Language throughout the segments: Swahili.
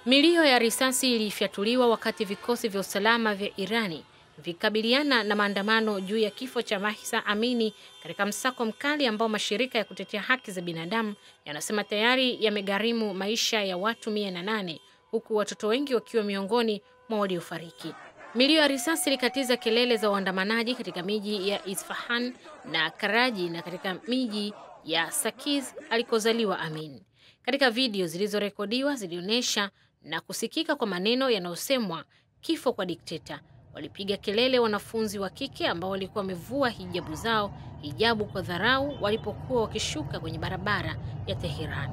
Milio ya risasi ilifyatuliwa wakati vikosi vya usalama vya Irani vikabiliana na maandamano juu ya kifo cha Mahsa Amini katika msako mkali ambao mashirika ya kutetea haki za binadamu yanasema tayari yamegharimu maisha ya watu mia na nane huku watoto wengi wakiwa miongoni mwa waliofariki. Milio ya risasi ilikatiza kelele za waandamanaji katika miji ya Isfahan na Karaji na katika miji ya Sakiz alikozaliwa Amin. Katika video zilizorekodiwa zilionyesha na kusikika kwa maneno yanayosemwa kifo kwa dikteta. Walipiga kelele wanafunzi wa kike ambao walikuwa wamevua hijabu zao, hijabu kwa dharau, walipokuwa wakishuka kwenye barabara ya Teheran.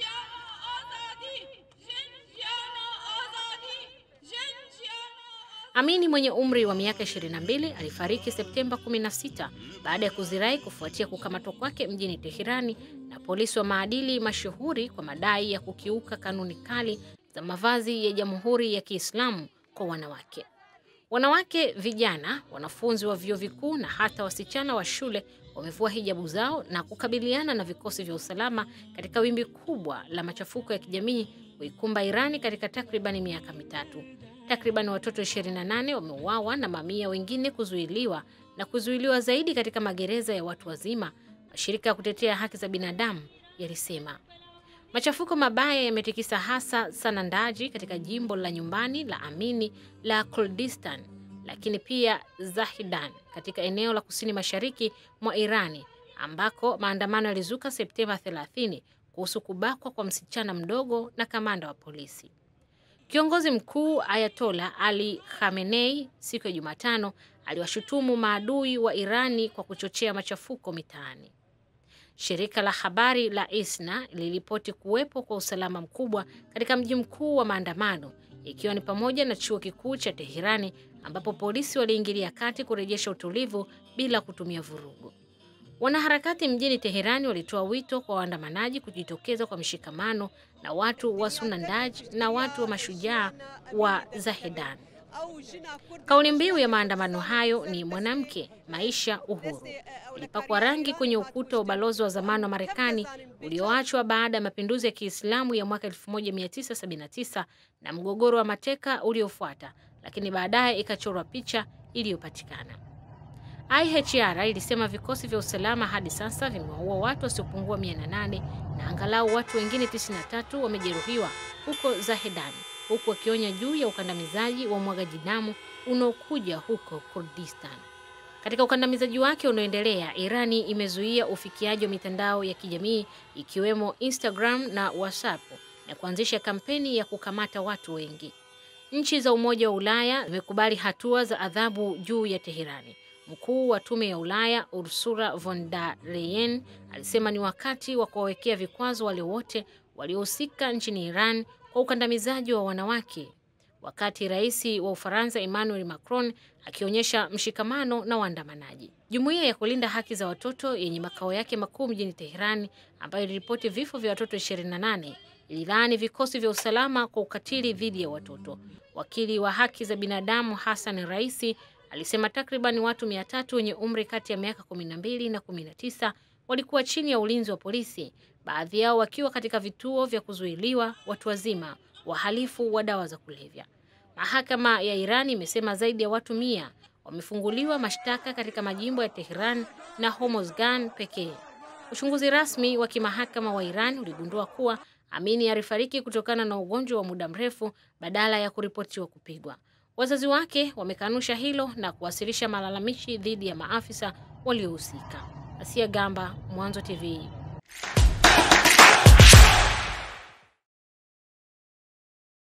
Amini mwenye umri wa miaka 22 alifariki Septemba 16 baada ya kuzirai kufuatia kukamatwa kwake mjini Teherani na polisi wa maadili mashuhuri kwa madai ya kukiuka kanuni kali za mavazi ya Jamhuri ya Kiislamu kwa wanawake. Wanawake, vijana, wanafunzi wa vyuo vikuu na hata wasichana wa shule wamevua hijabu zao na kukabiliana na vikosi vya usalama katika wimbi kubwa la machafuko ya kijamii kuikumba Irani katika takribani miaka mitatu. Takriban watoto 28 wameuawa na mamia wengine kuzuiliwa na kuzuiliwa zaidi katika magereza ya watu wazima, mashirika ya kutetea haki za binadamu yalisema. Machafuko mabaya yametikisa hasa Sanandaji katika jimbo la nyumbani la Amini la Kurdistan, lakini pia Zahidan katika eneo la kusini mashariki mwa Irani ambako maandamano yalizuka Septemba 30 kuhusu kubakwa kwa msichana mdogo na kamanda wa polisi. Kiongozi mkuu Ayatola Ali Khamenei siku ya Jumatano aliwashutumu maadui wa Irani kwa kuchochea machafuko mitaani. Shirika la habari la ISNA liliripoti kuwepo kwa usalama mkubwa katika mji mkuu wa maandamano, ikiwa ni pamoja na chuo kikuu cha Teherani ambapo polisi waliingilia kati kurejesha utulivu bila kutumia vurugu. Wanaharakati mjini Teherani walitoa wito kwa waandamanaji kujitokeza kwa mshikamano na watu wa Sunandaj na watu wa mashujaa wa Zahedan. Kauli mbiu ya maandamano hayo ni mwanamke, maisha, uhuru. Ilipakwa rangi kwenye ukuta wa ubalozi wa zamani wa Marekani ulioachwa baada ya mapinduzi ya Kiislamu ya mwaka 1979 na mgogoro wa mateka uliofuata, lakini baadaye ikachorwa picha iliyopatikana. IHR ilisema vikosi vya usalama hadi sasa vimewaua watu wasiopungua 800 na angalau watu wengine 93 wamejeruhiwa huko Zahedan, huku wakionya juu ya ukandamizaji wa mwagaji damu unaokuja huko Kurdistan. Katika ukandamizaji wake unaoendelea, Irani imezuia ufikiaji wa mitandao ya kijamii ikiwemo Instagram na WhatsApp na kuanzisha kampeni ya kukamata watu wengi. Nchi za Umoja wa Ulaya zimekubali hatua za adhabu juu ya Teherani. Mkuu wa Tume ya Ulaya Ursula von der Leyen alisema ni wakati wa kuwawekea vikwazo wale wote waliohusika nchini Iran kwa ukandamizaji wa wanawake, wakati rais wa Ufaransa Emmanuel Macron akionyesha mshikamano na waandamanaji. Jumuiya ya kulinda haki za watoto yenye makao yake makuu mjini Teherani, ambayo iliripoti vifo vya watoto 28 ililaani vikosi vya usalama kwa ukatili dhidi ya watoto. Wakili wa haki za binadamu Hassan Raisi alisema takriban watu mia tatu wenye umri kati ya miaka 12 na 19 walikuwa chini ya ulinzi wa polisi, baadhi yao wakiwa katika vituo vya kuzuiliwa watu wazima, wahalifu wa dawa za kulevya. Mahakama ya Iran imesema zaidi ya watu mia wamefunguliwa mashtaka katika majimbo ya Tehran na Hormozgan pekee. Uchunguzi rasmi wa kimahakama wa Iran uligundua kuwa Amini alifariki kutokana na ugonjwa wa muda mrefu badala ya kuripotiwa kupigwa. Wazazi wake wamekanusha hilo na kuwasilisha malalamishi dhidi ya maafisa waliohusika. Asia Gamba, Mwanzo TV.